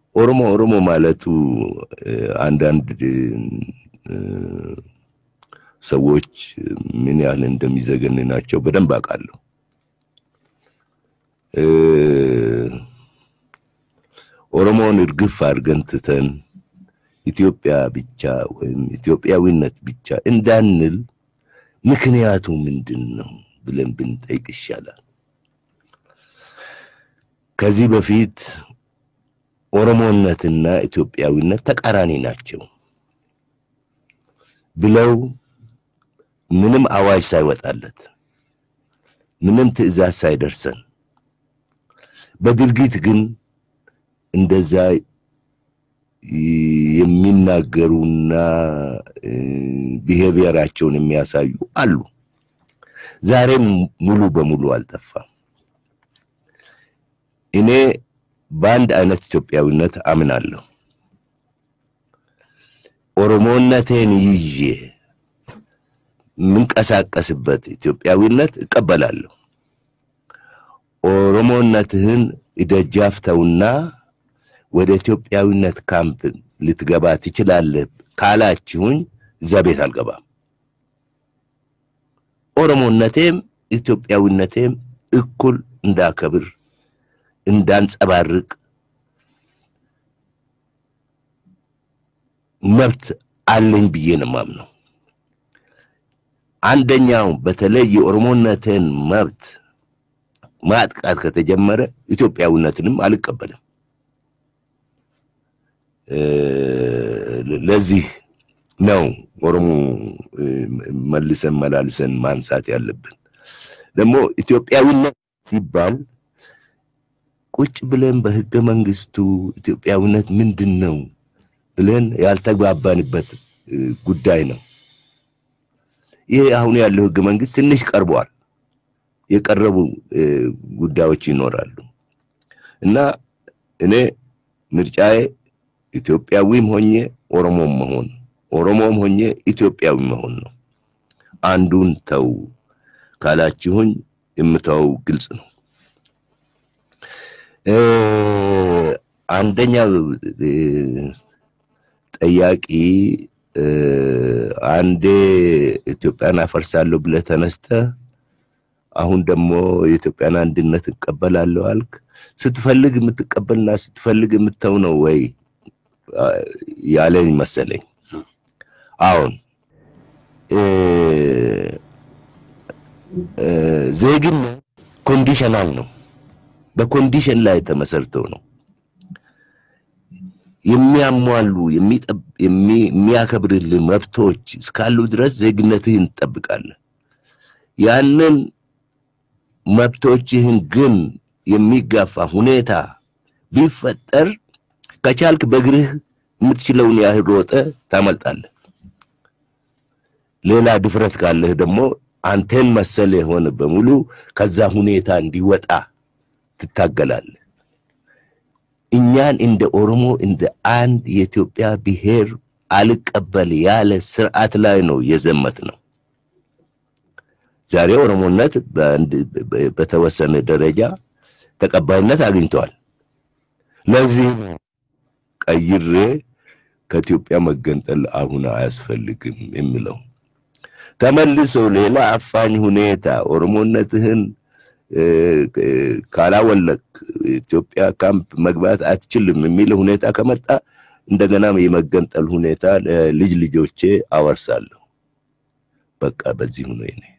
ኦሮሞ ኦሮሞ ማለቱ አንዳንድ ሰዎች ምን ያህል እንደሚዘገንናቸው በደንብ አውቃለሁ። ኦሮሞውን እርግፍ አድርገን ትተን ኢትዮጵያ ብቻ ወይም ኢትዮጵያዊነት ብቻ እንዳንል ምክንያቱ ምንድን ነው ብለን ብንጠይቅ ይሻላል። ከዚህ በፊት ኦሮሞነትና ኢትዮጵያዊነት ተቃራኒ ናቸው ብለው ምንም አዋጅ ሳይወጣለት ምንም ትዕዛዝ ሳይደርሰን በድርጊት ግን እንደዛ የሚናገሩና ቢሄቪየራቸውን የሚያሳዩ አሉ። ዛሬም ሙሉ በሙሉ አልጠፋም። እኔ በአንድ አይነት ኢትዮጵያዊነት አምናለሁ። ኦሮሞነቴን ይዤ የምንቀሳቀስበት ኢትዮጵያዊነት እቀበላለሁ። ኦሮሞነትህን ደጃፍ ተውና ወደ ኢትዮጵያዊነት ካምፕ ልትገባ ትችላለህ ካላችሁኝ እዛ ቤት አልገባም። ኦሮሞነቴም ኢትዮጵያዊነቴም እኩል እንዳከብር እንዳንጸባርቅ መብት አለኝ ብዬ ነው የማምነው። አንደኛው በተለይ የኦሮሞነትን መብት ማጥቃት ከተጀመረ ኢትዮጵያዊነትንም አልቀበልም። ለዚህ ነው ኦሮሞ መልሰን መላልሰን ማንሳት ያለብን። ደግሞ ኢትዮጵያዊነት ሲባል ቁጭ ብለን በህገ መንግስቱ ኢትዮጵያዊነት ምንድን ነው ብለን ያልተግባባንበት ጉዳይ ነው። ይሄ አሁን ያለው ህገ መንግስት ትንሽ ቀርቧል። የቀረቡ ጉዳዮች ይኖራሉ እና እኔ ምርጫዬ ኢትዮጵያዊም ሆኜ ኦሮሞም መሆን ኦሮሞም ሆኜ ኢትዮጵያዊ መሆን ነው። አንዱን ተው ካላችሁኝ የምተው ግልጽ ነው። አንደኛው ጠያቂ አንዴ ኢትዮጵያን አፈርሳለሁ ብለህ ተነስተህ አሁን ደግሞ የኢትዮጵያን አንድነት እቀበላለሁ አልክ። ስትፈልግ የምትቀበልና ስትፈልግ የምተው ነው ወይ ያለኝ መሰለኝ። አሁን ዜግነት ኮንዲሽናል ነው፣ በኮንዲሽን ላይ ተመሰርተው ነው የሚያሟሉ የሚያከብርልህ መብቶች እስካሉ ድረስ ዜግነትህን ትጠብቃለህ። ያንን መብቶችህን ግን የሚጋፋ ሁኔታ ቢፈጠር ከቻልክ በእግርህ የምትችለውን ያህል ሮጠ ታመልጣለህ። ሌላ ድፍረት ካለህ ደግሞ አንተን መሰል የሆነ በሙሉ ከዛ ሁኔታ እንዲወጣ ትታገላለህ። እኛን እንደ ኦሮሞ እንደ አንድ የኢትዮጵያ ብሔር አልቀበል ያለ ስርዓት ላይ ነው የዘመት ነው። ዛሬ ኦሮሞነት በተወሰነ ደረጃ ተቀባይነት አግኝተዋል። ለዚህ ቀይሬ ከኢትዮጵያ መገንጠል አሁን አያስፈልግም የሚለው ተመልሶ ሌላ አፋኝ ሁኔታ ኦሮሞነትህን ካላወለቅ ኢትዮጵያ ካምፕ መግባት አትችልም የሚል ሁኔታ ከመጣ እንደገና የመገንጠል ሁኔታ ለልጅ ልጆቼ አወርሳለሁ። በቃ በዚህ ሁኔ